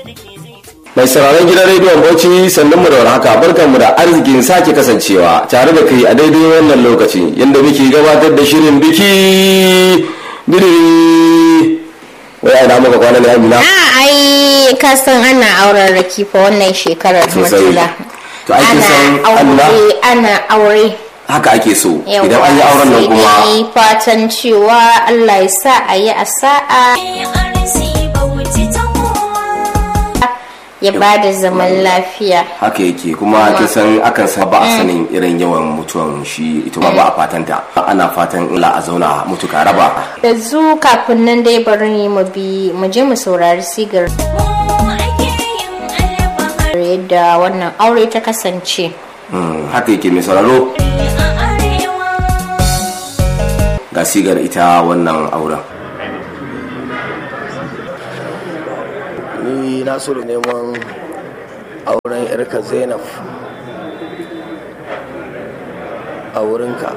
mai sauraron gidan rediyon bauchi sannan mu da warhaka barkan mu da arzikin sake kasancewa tare da kai a daidai wannan lokaci yadda muke gabatar da shirin biki bidiri wai a muka kwana ne amina a ai ka san ana auren raki fa wannan shekarar Sosai. matula To, ai, kin san ana Allah- aure ana aure haka ake so Yawwa, idan an yi auren nan sai kuma dai fatan cewa Allah ya sa a yi a sa'a ya ba da zaman lafiya haka yake kuma kin san akan sa ba a sanin irin yawan mutuwan shi ita ma ba a fatanta ana fatan Allah a zauna mutuka raba yanzu kafin nan dai bari mu bi mu je mu saurari sigar yadda wannan aure ta kasance Mm, haka yake mai sauraro ga sigar ita wannan auren ni na so da neman auren yarka zainab a wurinka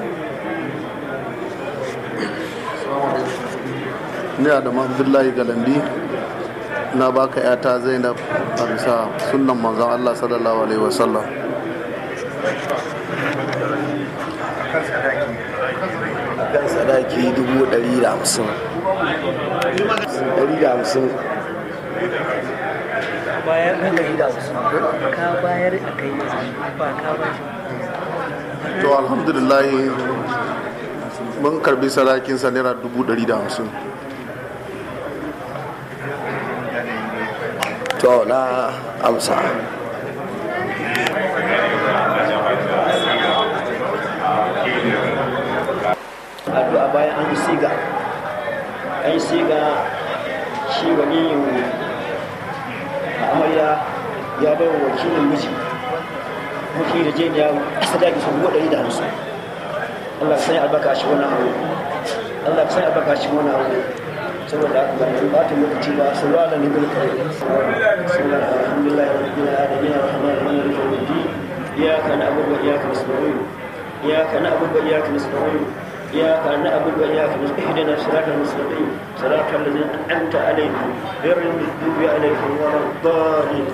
ni Adamu Abdullahi Galambi na baka yata Zainab a bisa sunnan manzon Allah sallallahu alaihi wasallam kan sadaki dubu ɗari da hamsin ɗari da hamsin bayar da kai da ka bayar a kai ba ka ba to alhamdulillah mun karbi sadakin sa naira dubu ɗari da hamsin to na amsa addu'a bayan an yi siga an yi siga shi waliyin amarya ya bai wa wakilin miji muke da jeniya sadaki sun buɗe ɗari da hamsin Allah ka sanya albarka a shi wannan aure Allah ka sanya albarka a shi wannan aure saboda haka ba yanzu ɓata lokaci ba su ruwa da nibin kawai sallallahu alhamdulillah rabbil alamin arrahmanir rahim maliki yawmiddin iyyaka na'budu wa iyyaka nasta'in iyyaka na'budu wa iyyaka nasta'in إياك نعبد وإياك نستعين اهدنا الصراط المستقيم صراط الذين أنعمت عليهم غير المغضوب عليهم ولا الضالين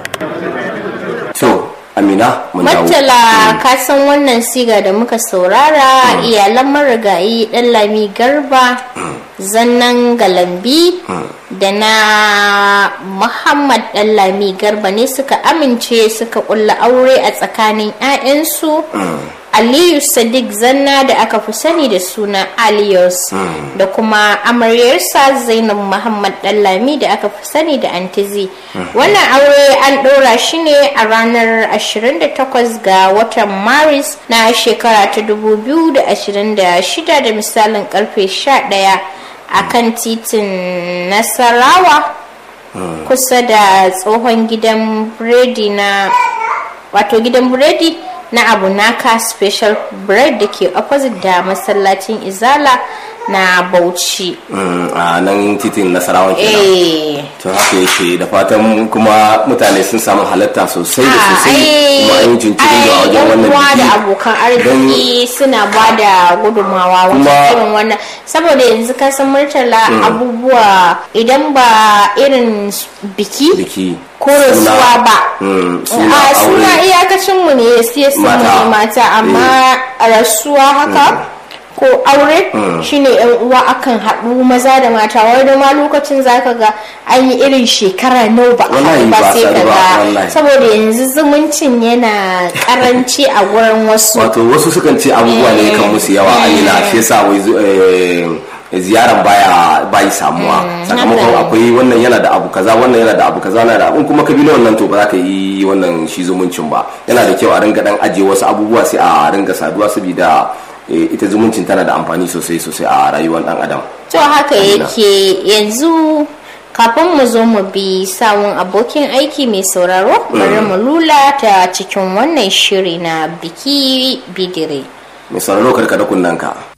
to amina mun dawo Mattala ka san wannan siga da muka saurara iyalan marigayi ɗan lami garba zannan galambi da na muhammad ɗan lami garba ne suka amince suka ƙulla aure a tsakanin 'ya'yansu aliyu sadiq zanna da aka fi sani da suna aliyos da kuma amaryarsa zainab muhammad dallami da aka fi sani da antizi wannan aure an ɗora shi ne a ranar 28 ga watan maris na shekara ta 2026 da misalin karfe 11 a kan titin nasarawa kusa da tsohon gidan biredi na wato gidan biredi na abu naka special bread da ke opposite da masallacin izala na bauchi Mm, a nan titin nasarawan kenan eh to haka yake da fatan kuma mutane sun samu halatta sosai da Ah, sosai kuma an yi jinkiri da ai, wajen yan wannan uwa da biki abokan arziki suna ba da gudunmawa wajen Kuma- irin wannan saboda yanzu ka san murtala abubuwa idan ba irin s- biki biki ko rasuwa ba Mm, suna a suna aure iyakacin mu ne ya siya mu Mata. ne mata amma a rasuwa haka ko aure shine yan uwa akan haɗu maza da mata wani ma lokacin zaka ga an yi irin shekara nau ba a Wallahi haɗu ba ba sai sadu ka ba, ga wallahi. saboda yanzu zumuncin yana karanci a gurin wasu wato wasu sukan ce abubuwa ne kan musu yawa a yi na shi yasa wai zu- eh, ziyaran baya bayi samuwa sakamakon haka ne. akwai wannan yana da abu kaza wannan yana da abu kaza yana da abu in kuma ka bi na wannan to ba za ka yi wannan shi zumuncin ba yana da kyau a ringa dan ajiye wasu abubuwa sai a ringa saduwa saboda eh, ita zumuncin tana da amfani sosai sosai a rayuwar dan adam to haka Amina. yake yanzu kafin mu zo mu bi sawun abokin aiki mai sauraro bari mu lula ta cikin wannan shiri na biki bidire mai sauraro karkada kunnanka